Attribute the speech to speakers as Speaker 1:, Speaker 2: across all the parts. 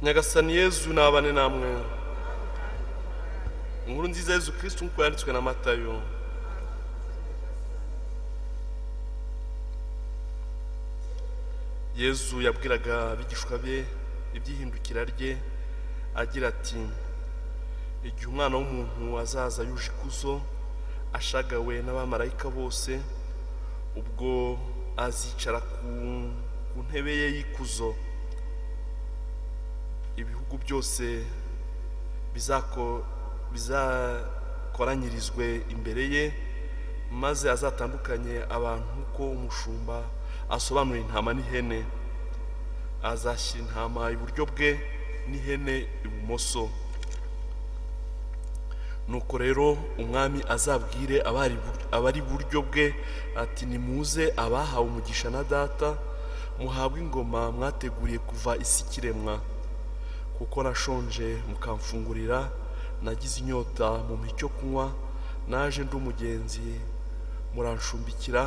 Speaker 1: nyagasani yezu nabane namwe inkuru nziza yezu kirisitu nk'uko yanditswe na matayo yezu yabwiraga abigishwa be iby'ihindukira rye agira ati igihe umwana w'umuntu azaza yuje ikuzo ashagawe n'abamarayika bose ubwo azicara ku- ku ntebe ye y'ikuzo ibihugu byose bizako- bizakoranyirizwe imbere ye maze azatandukanye abantu nk'uko umushumba asobanura intama n'ihene azashyira intama iburyo bwe n'ihene ibumoso nuko rero umwami azabwire abari abari iburyo bwe ati nimuze abahawe umugisha na data muhabwe ingoma mwateguriye kuva isi ikiremwa kuko nashonje mukamfungurira nagize inyota mu icyo kunywa naje ndi umugenzi murancumbikira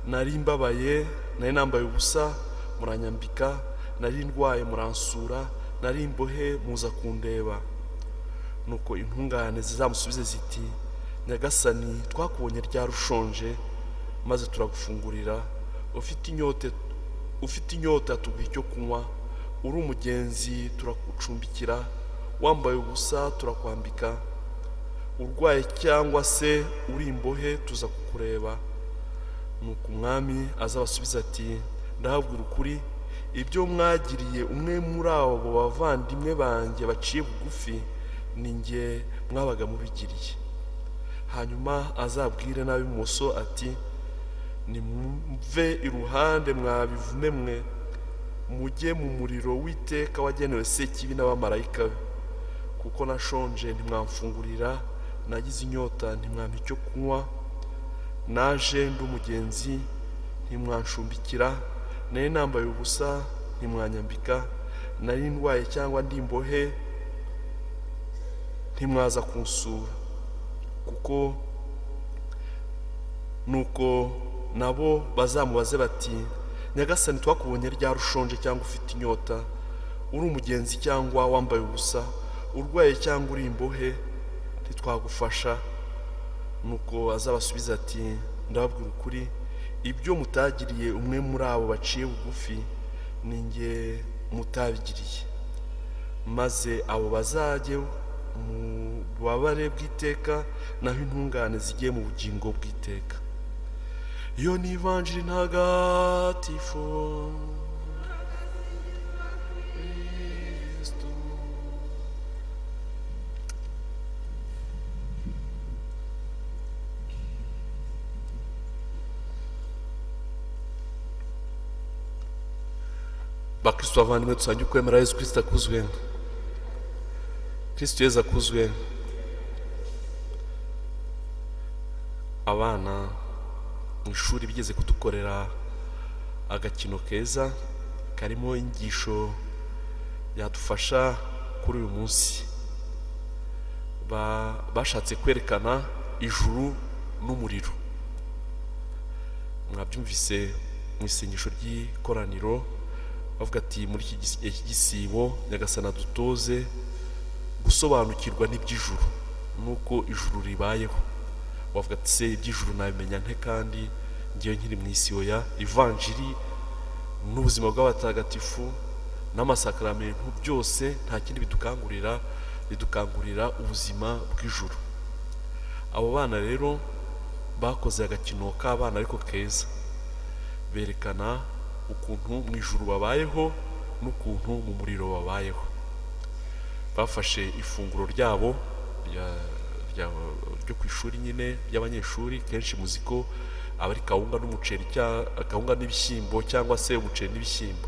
Speaker 1: nari mbabaye nari nambaye ubusa muranyambika nari ndwaye muransura nari imbohe muza kundeba nuko intungane zizamusubize ziti nyagasani twakubonye ryari ushonje maze turagufungurira ufite inyota ufite inyota tuguha icyo kunywa uri umugenzi turagucumbikira wambaye ubusa turakwambika urwaye cyangwa se uri imbohe tuza kukureba nuko umwami azabasubiza ati ndahabwira ukuri ibyo mwagiriye umwe muri abo bavandimwe banjye baciye bugufi ni njye mwabaga mubigiriye hanyuma azabwire n'ab'ibumoso ati nimumve iruhande mwabivume mwe mujye mu muriro w'iteka wagenewe sekibi n'abamarayika be kuko nashonje ntimwamfungurira nagize inyota ntimwampa icyo kunywa naje ndi umugenzi ntimwancumbikira nari nambaye ubusa ntimwanyambika nari ndwaye cyangwa ndi imbohe ntimwaza kunsura kuko nuko nabo bazamubaze bati nyagasani twakubonye ryari ushonje cyangwa ufite inyota uri umugenzi cyangwa wambaye ubusa urwaye cyangwa uri imbohe ntitwagufasha nuko azabasubiza ati ndababwira ukuri ibyo mutagiriye umwe muri abo baciye bugufi ni njye mutabigiriye maze abo bazajye mu bubabare bw'iteka naho intungane zigiye mu bugingo bw'iteka iyo ni ivanjiri ntagatifu Kristo. bakristo bavandimwe dusange ukwemera yezu kirisita akuzwe kirisito yezu akuzwe abana mu ishuri bigeze kudukorera agakino keza karimo inyigisho yadufasha kuri uyu munsi Ba- bashatse kwerekana ijuru n'umuriro mwabyumvise mu isengesho ry'ikoraniro bavuga ati muri iki gis- gihe cy'igisibo nyagasana dutoze gusobanukirwa n'iby'ijuru n'uko ijuru ribayeho bavuga ati se iby'ijuru nabimenya nte kandi ngewe nkiri mu isi oya ivanjiri n'ubuzima bw'abatagatifu n'amasakaramentu byose nta kindi bidukangurira bidukangurira ubuzima bw'ijuru abo bana rero bakoze agakino k'abana ariko keza berekana ukuntu mu ijuru babayeho n'ukuntu mu muriro babayeho bafashe ifunguro ryabo rya- rya- ryo ku ishuri nyine ry'abanyeshuri kenshi muzi ko aba ari kawunga n'umuceri cya- kawunga n'ibishyimbo cyangwa se umuceri n'ibishyimbo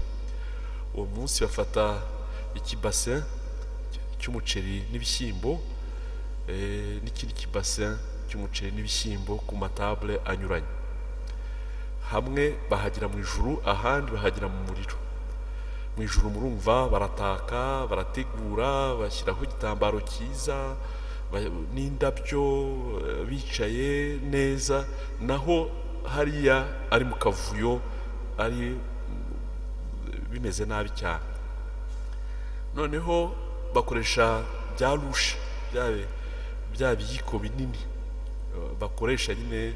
Speaker 1: uwo munsi bafata ikibase cy'umuceri n'ibishyimbo eh, n'ikindi kibase cy'umuceri n'ibishyimbo ku matabule anyuranye hamwe bahagira mu ijuru ahandi bahagira mu muriro mu ijuru murumva barataka barategura bashyiraho igitambaro cyiza ba- n'indabyo eh, bicaye neza naho hariya ari mu kavuyo ari mm, bimeze nabi cyane noneho bakoresha bya rushe byabe bya biyiko binini eh, bakoresha nyine eh,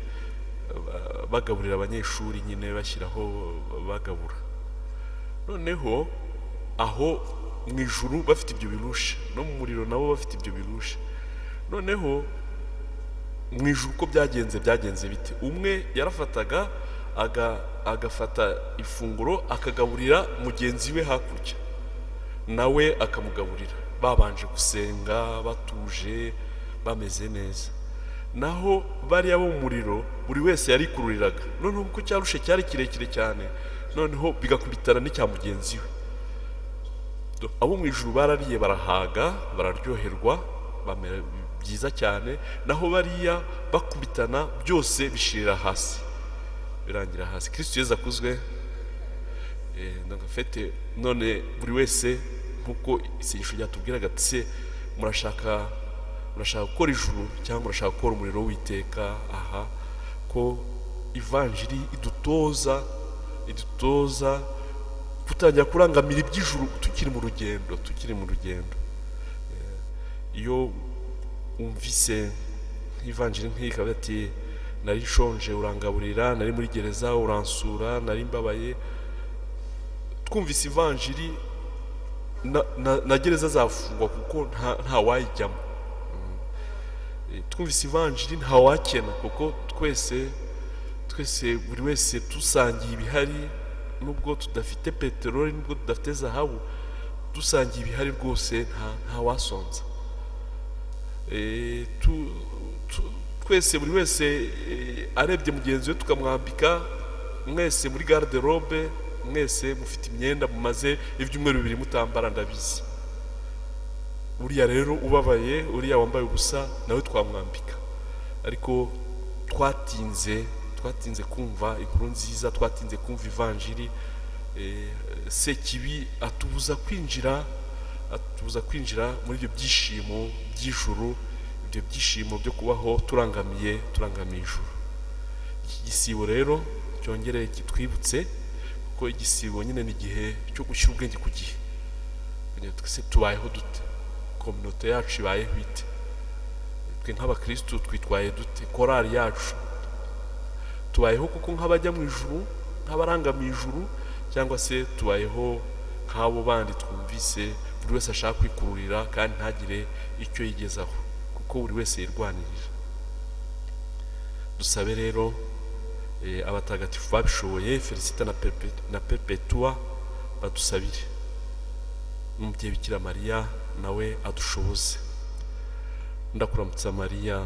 Speaker 1: ba- bagaburira abanyeshuri nyine bashyiraho eh, bagabura noneho aho mu ijuru bafite ibyo birushe no mu muriro nabo bafite ibyo birushe noneho mu ijuru uko byagenze byagenze bite umwe yarafataga aga- agafata ifunguro akagaburira mugenzi we hakurya nawe akamugaburira babanje gusenga batuje bameze neza naho bariya bo mu muriro buri wese yarikururiraga noneho kuko cyarushe cyari kirekire cyane noneho bigakubitana n'icya mugenzi we Do- abo mu ijuru barariye barahaga bararyoherwa bamera byiza cyane naho bariya bakubitana byose bishirira hasi birangira hasi kirisito yezu akuzwe Eh, donc en fait, eh, none buri wese nk'uko isengesho ryatubwiraga ati se murashaka murashaka gukora ijuru cyangwa murashaka gukora umuriro w'iteka aha ko ivanjiri idutoza idutoza kutangira kurangamira iby'ijuru tukiri mu rugendo tukiri mu rugendo Eh, iyo umvise nk'ivanjiri nk'iyi ikavuga ati nari nshonje urangaburira nari muri gereza uransura nari mbabaye twumvise ivanjiri na, na, na gereza zafungwa kuko nta, nta wayijyamo Mm. Eh, twumvise ivanjiri nta wakena kuko twese twese buri wese dusangiye ibihari nubwo tudafite peteroli nubwo tudafite zahabu dusangiye ibihari rwose nta, nta wasonza Eh, tu- tu- twese buri wese eh, arebye mugenzi we tukamwambika mwese muri garde robe mwese mufite imyenda mumaze ibyumweru bibiri mutambara ndabizi uriya rero ubabaye uriya wambaye ubusa nawe twamwambika ariko twatinze twatinze kumva inkuru nziza twatinze kumva ivanjiri eh, sekibi atubuza kwinjira atubuza kwinjira muri ibyo byishimo by'ijuru ibyo byishimo byo kubaho turangamiye turangamiye ijuru iki gisibo rero cyongere kitwibutse kuko igisibo nyine ni igihe cyo gushyira ubwenge ku gihe Nyine twese tubayeho dute kominote yacu ibayeho ite twe nk'abakirisitu twitwaye dute korali yacu tubayeho kuko nk'abajya mu ijuru nk'abarangamiye ijuru cyangwa se tubayeho nk'abo bandi twumvise buri wese ashaka kwikururira kandi ntagire icyo yigezaho kuko buri wese yirwanirira dusabe rero eh, abatagatifu babishoboye felicita na Perpe- na perpetua badusabire n'umubyeyi bikira mariya nawe adushoboze ndakuramutsa mariya